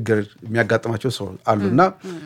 ችግር የሚያጋጥማቸው ሰው አሉ እና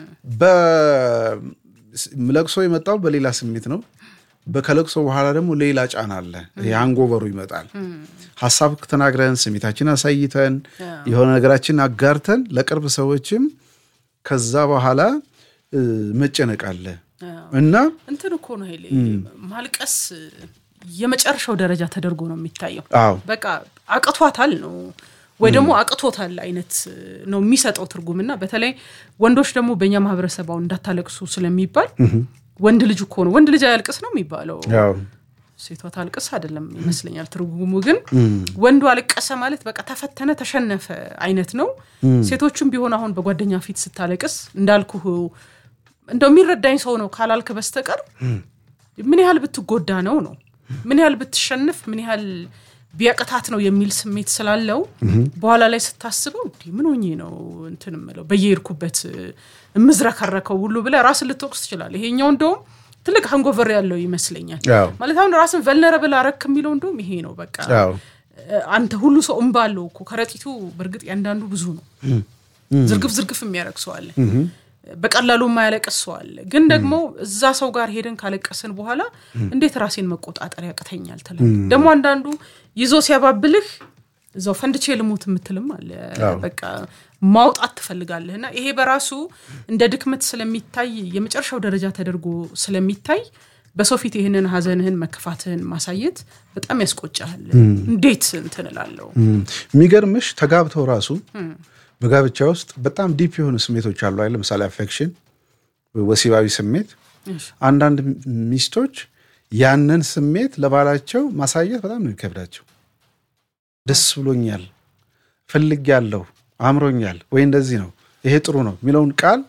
በለቅሶ የመጣው በሌላ ስሜት ነው። ከለቅሶ በኋላ ደግሞ ሌላ ጫና አለ። የአንጎበሩ ይመጣል። ሀሳብ ተናግረን ስሜታችን አሳይተን የሆነ ነገራችን አጋርተን ለቅርብ ሰዎችም ከዛ በኋላ መጨነቅ አለ እና እንትን እኮ ነው ሄሌ ማልቀስ የመጨረሻው ደረጃ ተደርጎ ነው የሚታየው። አዎ በቃ አቅቷታል ነው ወይ ደግሞ አቅቶታል አይነት ነው የሚሰጠው ትርጉም እና በተለይ ወንዶች ደግሞ በእኛ ማህበረሰብ አሁን እንዳታለቅሱ ስለሚባል ወንድ ልጅ እኮ ነው ወንድ ልጅ አያልቅስ ነው የሚባለው። ያው ሴቷ ታልቅስ አይደለም ይመስለኛል ትርጉሙ። ግን ወንዱ አለቀሰ ማለት በቃ ተፈተነ፣ ተሸነፈ አይነት ነው። ሴቶቹም ቢሆን አሁን በጓደኛ ፊት ስታለቅስ እንዳልኩህ እንደው የሚረዳኝ ሰው ነው ካላልክ በስተቀር ምን ያህል ብትጎዳ ነው ነው ምን ያህል ብትሸንፍ ምን ያህል ቢያቅታት ነው የሚል ስሜት ስላለው በኋላ ላይ ስታስበው እንዲህ ምን ሆኜ ነው እንትን እምለው በየሄድኩበት የምዝረከረከው ሁሉ ብለህ ራስን ልትወቅስ ትችላለህ። ይሄኛው እንደውም ትልቅ ሃንጎቨር ያለው ይመስለኛል። ያው ማለት አሁን ራስን ቨልነረብል አረክ የሚለው እንደውም ይሄ ነው። በቃ ያው አንተ ሁሉ ሰው እምባ አለው እኮ ከረጢቱ በእርግጥ ያንዳንዱ ብዙ ነው። ዝርግፍ ዝርግፍ የሚያደርግ ሰው አለ፣ በቀላሉ የማያለቅስ ሰው አለ። ግን ደግሞ እዛ ሰው ጋር ሄደን ካለቀስን በኋላ እንዴት ራሴን መቆጣጠር ያቅተኛል ትላለህ። ደግሞ አንዳንዱ ይዞ ሲያባብልህ እዛው ፈንድቼ ልሙት የምትልም አለ። በቃ ማውጣት ትፈልጋለህ እና ይሄ በራሱ እንደ ድክመት ስለሚታይ የመጨረሻው ደረጃ ተደርጎ ስለሚታይ በሰው ፊት ይህንን ሀዘንህን መከፋትህን ማሳየት በጣም ያስቆጫል። እንዴት እንትን እላለሁ። የሚገርምሽ ተጋብተው ራሱ በጋብቻ ውስጥ በጣም ዲፕ የሆኑ ስሜቶች አሉ። አይ ለምሳሌ አፌክሽን፣ ወሲባዊ ስሜት። አንዳንድ ሚስቶች ያንን ስሜት ለባላቸው ማሳየት በጣም ነው የሚከብዳቸው። ደስ ብሎኛል፣ ፈልጌያለሁ፣ አምሮኛል ወይ እንደዚህ ነው ይሄ ጥሩ ነው የሚለውን ቃል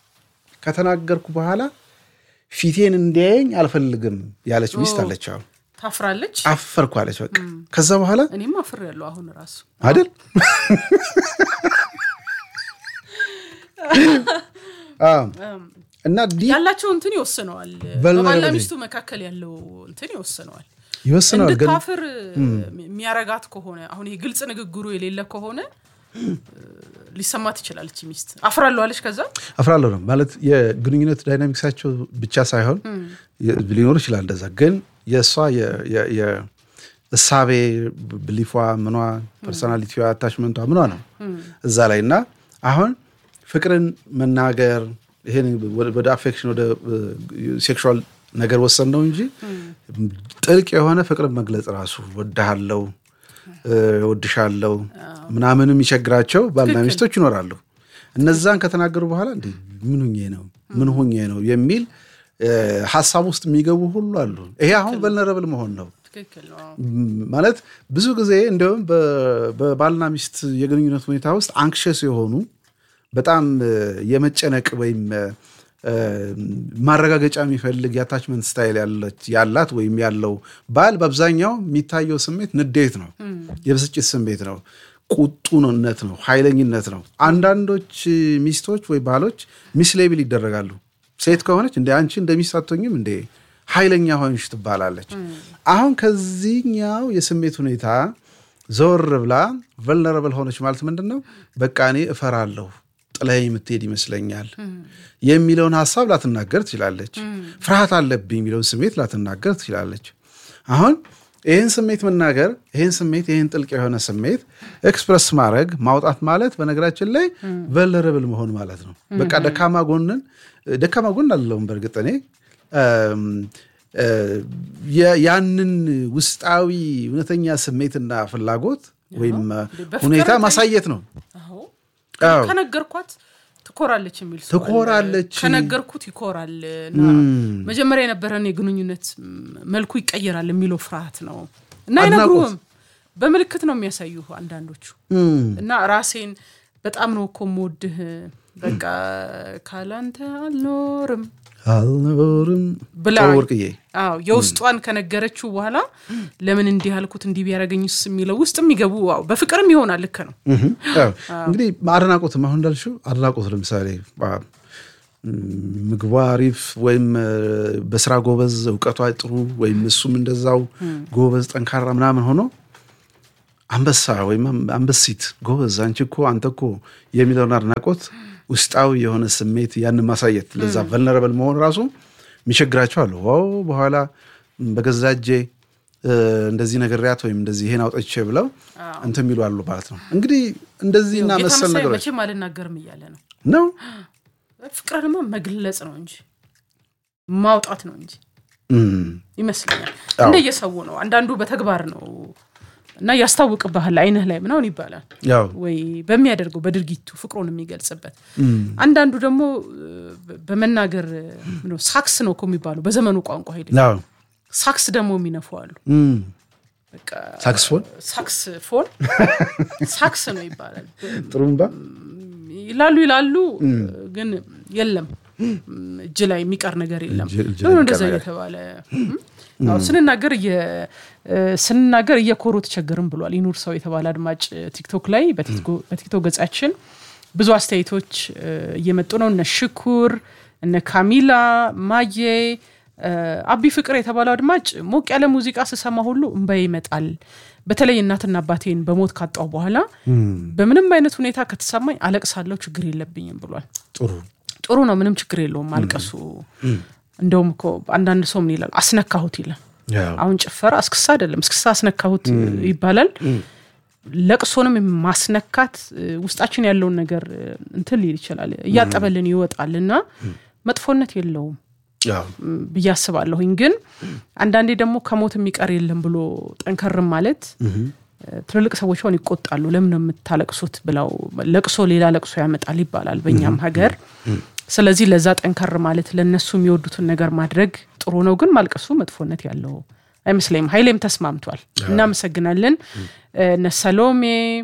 ከተናገርኩ በኋላ ፊቴን እንዲያየኝ አልፈልግም ያለች ሚስት አለች። አሁን ታፍራለች። አፈርኩ አለች። በቃ ከዛ በኋላ እኔም አፍር ያለው አሁን ራሱ አይደል አዎ። እና ዲ ያላቸው እንትን ይወስነዋል። vulnerability በባልና ሚስቱ መካከል ያለው እንትን ይወስነዋል። ይወስነዋል ግን እንድታፍር የሚያረጋት ከሆነ አሁን ይሄ ግልጽ ንግግሩ የሌለ ከሆነ ሊሰማት ይችላል። እቺ ሚስት አፍራለሁ አለች። ከዛ አፍራለሁ ነው ማለት የግንኙነት ዳይናሚክሳቸው ብቻ ሳይሆን ሊኖር ይችላል እንደዛ። ግን የእሷ የ- የ- የ- እሳቤ ብሊፏ፣ ምኗ፣ ፐርሶናሊቲዋ፣ አታችመንቷ ምኗ ነው እዛ ላይ እና አሁን ፍቅርን መናገር ይሄን ወደ አፌክሽን ወደ ሴክሹዋል ነገር ወሰን ነው እንጂ ጥልቅ የሆነ ፍቅርን መግለጽ ራሱ ወድሃለው ወድሻለው ምናምን የሚቸግራቸው ባልና ሚስቶች ይኖራሉ። እነዛን ከተናገሩ በኋላ እንዴ ምን ሁኜ ነው ምን ሁኜ ነው የሚል ሀሳብ ውስጥ የሚገቡ ሁሉ አሉ። ይሄ አሁን ቨልነረብል መሆን ነው ትክክል ነው። ማለት ብዙ ጊዜ እንዲሁም በባልና ሚስት የግንኙነት ሁኔታ ውስጥ አንክሸስ የሆኑ በጣም የመጨነቅ ወይም ማረጋገጫ የሚፈልግ የአታችመንት ስታይል ያላት ወይም ያለው ባል በአብዛኛው የሚታየው ስሜት ንዴት ነው፣ የብስጭት ስሜት ነው፣ ቁጡነት ነው፣ ኃይለኝነት ነው። አንዳንዶች ሚስቶች ወይ ባሎች ሚስሌብል ይደረጋሉ። ሴት ከሆነች እንደ አንቺ እንደ ሚስት አትሆኝም እንደ ኃይለኛ ሆንሽ ትባላለች። አሁን ከዚህኛው የስሜት ሁኔታ ዘወር ብላ ቨልነረብል ሆነች ማለት ምንድን ነው? በቃ እኔ እፈራለሁ ጥላይ የምትሄድ ይመስለኛል የሚለውን ሀሳብ ላትናገር ትችላለች። ፍርሃት አለብኝ የሚለውን ስሜት ላትናገር ትችላለች። አሁን ይህን ስሜት መናገር ይህን ስሜት ይህን ጥልቅ የሆነ ስሜት ኤክስፕረስ ማድረግ ማውጣት ማለት በነገራችን ላይ ቨልነረብል መሆን ማለት ነው። በቃ ደካማ ጎንን ደካማ ጎን አለውም በእርግጥ እኔ ያንን ውስጣዊ እውነተኛ ስሜትና ፍላጎት ወይም ሁኔታ ማሳየት ነው። ከነገርኳት ትኮራለች የሚል ሰው አለ። ትኮራለች። ከነገርኩት ይኮራል እና መጀመሪያ የነበረን የግንኙነት መልኩ ይቀየራል የሚለው ፍርሃት ነው እና አይነግሩህም። በምልክት ነው የሚያሳዩ አንዳንዶቹ እና ራሴን በጣም ነው እኮ የምወድህ በቃ ካላንተ አልኖርም አልኖርም ብላ ወርቅዬ አዎ የውስጧን ከነገረችው በኋላ ለምን እንዲህ ያልኩት እንዲህ ቢያደርገኝስ የሚለው ውስጥ የሚገቡ አዎ በፍቅርም ይሆናል። ልክ ነው እንግዲህ አድናቆትም አሁን እንዳልሽው አድናቆት ለምሳሌ ምግቧ አሪፍ ወይም በስራ ጎበዝ፣ እውቀቷ ጥሩ ወይም እሱም እንደዛው ጎበዝ ጠንካራ ምናምን ሆኖ አንበሳ ወይም አንበሲት ጎበዝ፣ አንቺ እኮ አንተ እኮ የሚለውን አድናቆት ውስጣዊ የሆነ ስሜት ያን ማሳየት ለዛ ቨልነረብል መሆን ራሱ የሚቸግራቸው አሉ። ዋው በኋላ በገዛ እጄ እንደዚህ ነግሬያት ወይም እንደዚህ ይሄን አውጥቼ ብለው እንትን የሚሉ አሉ ማለት ነው። እንግዲህ እንደዚህና ጌታ መሰል መሳይ ነገሮች መቼም አልናገርም እያለ ነው። ነው ፍቅርንማ መግለጽ ነው እንጂ ማውጣት ነው እንጂ እም፣ ይመስለኛል። አዎ። እንደየሰው ነው። አንዳንዱ በተግባር ነው እና ያስታውቅብሃል አይንህ ላይ ምናምን ይባላል ያው ወይ በሚያደርገው በድርጊቱ ፍቅሩን የሚገልጽበት። አንዳንዱ ደግሞ እ፣ በመናገር እ፣ ምነው ሳክስ ነው እኮ የሚባለው በዘመኑ ቋንቋ ሄደ ያው ሳክስ ደግሞ የሚነፉ አሉ። እም፣ በቃ ሳክስፎን ሳክስ ፎን ሳክስ ነው ይባላል ጥሩምባ ይላሉ ይላሉ፣ ግን የለም እጅ ላይ የሚቀር ነገር የለም። እጅ- እጅ ላይ ለምን የሚቀር እንደዛ ነገር እየተባለ አዎ፣ ስንናገር እየ- ስንናገር እየኮሩ ተቸገርም ብሏል። ይኑር ሰው የተባለ አድማጭ ቲክቶክ ላይ በቲክቶ- በቲክቶክ ገጻችን ብዙ አስተያየቶች እ፣ እየመጡ ነው። እነ ሽኩር እነ ካሚላ ማዬ እ፣ አቢ ፍቅር የተባለው አድማጭ ሞቅ ያለ ሙዚቃ ስሰማ ሁሉ እንባዬ ይመጣል። በተለይ እናትና አባቴን በሞት ካጣው በኋላ በምንም አይነት ሁኔታ ከተሰማኝ አለቅሳለሁ፣ ችግር የለብኝም ብሏል። ጥሩ ጥሩ ነው፣ ምንም ችግር የለውም ማልቀሱ። እንደውም እኮ አንዳንድ ሰው ምን ይላል አስነካሁት ይላል። ያው አሁን ጭፈራ እስክሳ አይደለም፣ እስክሳ አስነካሁት ይባላል። ለቅሶንም ማስነካት እ፣ ውስጣችን ያለውን ነገር እ፣ እንትን ሊል ይችላል፣ እያጠበልን ይወጣል እና መጥፎነት የለውም ያው ም፣ ብዬ አስባለሁኝ። ግን አንዳንዴ ደግሞ ከሞት የሚቀር የለም ብሎ ጠንከርም ማለት እ፣ ትልልቅ ሰዎች ሆን ይቆጣሉ። ለምን ነው የምታለቅሱት ብለው ለቅሶ ሌላ ለቅሶ ያመጣል ይባላል በእኛም ሀገር። ስለዚህ ለዛ ጠንከር ማለት ለእነሱ የሚወዱትን ነገር ማድረግ ጥሩ ነው። ግን ማልቀሱ መጥፎነት ያለው አይመስለኝም። ሀይሌም ተስማምቷል። እናመሰግናለን። እነ ሰሎሜ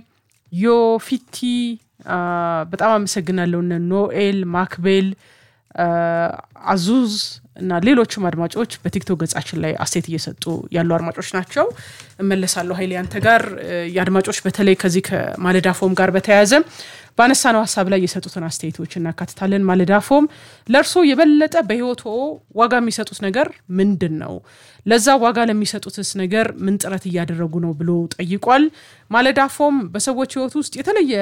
ዮ ፊቲ አ፣ በጣም አመሰግናለሁ። እነ ኖኤል ማክቤል አ፣ አዙዝ እና ሌሎችም አድማጮች በቲክቶክ ገጻችን ላይ አስተያየት እየሰጡ ያሉ አድማጮች ናቸው። እመለሳለሁ ሀይሌ አንተ ጋር እ፣ የአድማጮች በተለይ ከዚህ ከማለዳ ፎም ጋር በተያያዘ ባነሳነው ሀሳብ ላይ የሰጡትን አስተያየቶች እናካትታለን። ማለዳ ፎም ለእርሶ የበለጠ በህይወቶ ዋጋ የሚሰጡት ነገር ምንድን ነው? ለዛ ዋጋ ለሚሰጡትስ ነገር ምን ጥረት እያደረጉ ነው ብሎ ጠይቋል። ማለዳ ፎም በሰዎች ህይወት ውስጥ የተለየ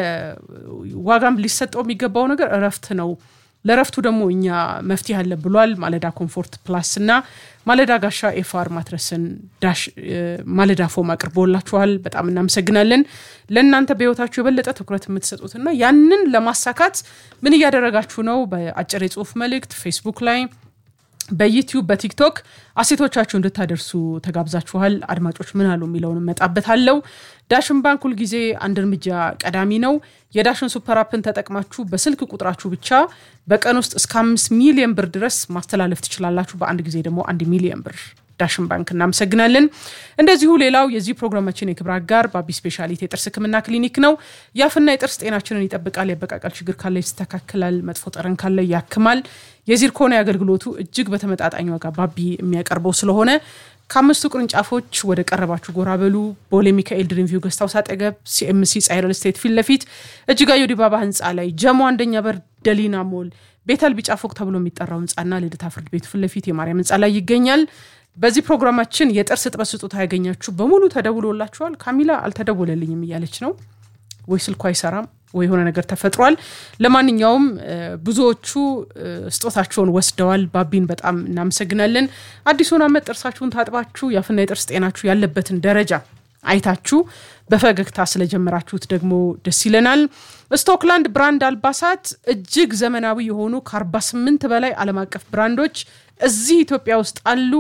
ዋጋም ሊሰጠው የሚገባው ነገር እረፍት ነው። ለረፍቱ ደግሞ እኛ መፍትሄ አለ ብሏል። ማለዳ ኮምፎርት ፕላስ እና ማለዳ ጋሻ ኤፋር ማትረስን ዳሽ እ፣ ማለዳ ፎም አቅርቦላችኋል። በጣም እናመሰግናለን። ለእናንተ በህይወታችሁ የበለጠ ትኩረት የምትሰጡትና ያንን ለማሳካት ምን እያደረጋችሁ ነው? በአጭር የጽሁፍ መልእክት ፌስቡክ ላይ በዩቲዩብ በቲክቶክ አሴቶቻችሁ እንድታደርሱ ተጋብዛችኋል። አድማጮች ምን አሉ የሚለውን እመጣበታለሁ። ዳሽን ባንክ ሁልጊዜ አንድ እርምጃ ቀዳሚ ነው። የዳሽን ሱፐር አፕን ተጠቅማችሁ በስልክ ቁጥራችሁ ብቻ በቀን ውስጥ እስከ አምስት ሚሊዮን ብር ድረስ ማስተላለፍ ትችላላችሁ። በአንድ ጊዜ ደግሞ አንድ ሚሊዮን ብር ዳሽን ባንክ እናመሰግናለን። እንደዚሁ ሌላው የዚህ ፕሮግራማችን የክብር አጋር በአቢ ስፔሻሊቲ የጥርስ ሕክምና ክሊኒክ ነው። የአፍና የጥርስ ጤናችንን ይጠብቃል። የአበቃቀል ችግር ካለ ይስተካከላል። መጥፎ ጠረን ካለ ያክማል። የዚርኮና አገልግሎቱ እጅግ በተመጣጣኝ ዋጋ ባቢ የሚያቀርበው ስለሆነ ከአምስቱ ቅርንጫፎች ወደ ቀረባችሁ ጎራ በሉ። ቦሌ ሚካኤል ድሪምቪው ገስት ሃውስ አጠገብ ሲኤምሲ ጻይረል ስቴት ፊት ለፊት እጅጋየሁ ዲባባ ህንፃ ላይ ጀሞ አንደኛ በር ደሊና ሞል ቤተል ቢጫ ፎቅ ተብሎ የሚጠራው ህንፃና ልደታ ፍርድ ቤቱ ፊት ለፊት የማርያም ህንፃ ላይ ይገኛል። በዚህ ፕሮግራማችን የጥርስ እጥበት ስጦታ ያገኛችሁ በሙሉ ተደውሎላችኋል። ካሚላ አልተደወለልኝም እያለች ነው ወይ ስልኩ አይሰራም ወይ የሆነ ነገር ተፈጥሯል። ለማንኛውም እ፣ ብዙዎቹ እ፣ ስጦታቸውን ወስደዋል። ባቢን በጣም እናመሰግናለን። አዲሱን ዓመት ጥርሳችሁን ታጥባችሁ የአፍና የጥርስ ጤናችሁ ያለበትን ደረጃ አይታችሁ በፈገግታ ስለጀመራችሁት ደግሞ ደስ ይለናል። ስቶክላንድ ብራንድ አልባሳት እጅግ ዘመናዊ የሆኑ ከ48 በላይ ዓለም አቀፍ ብራንዶች እዚህ ኢትዮጵያ ውስጥ አሉ።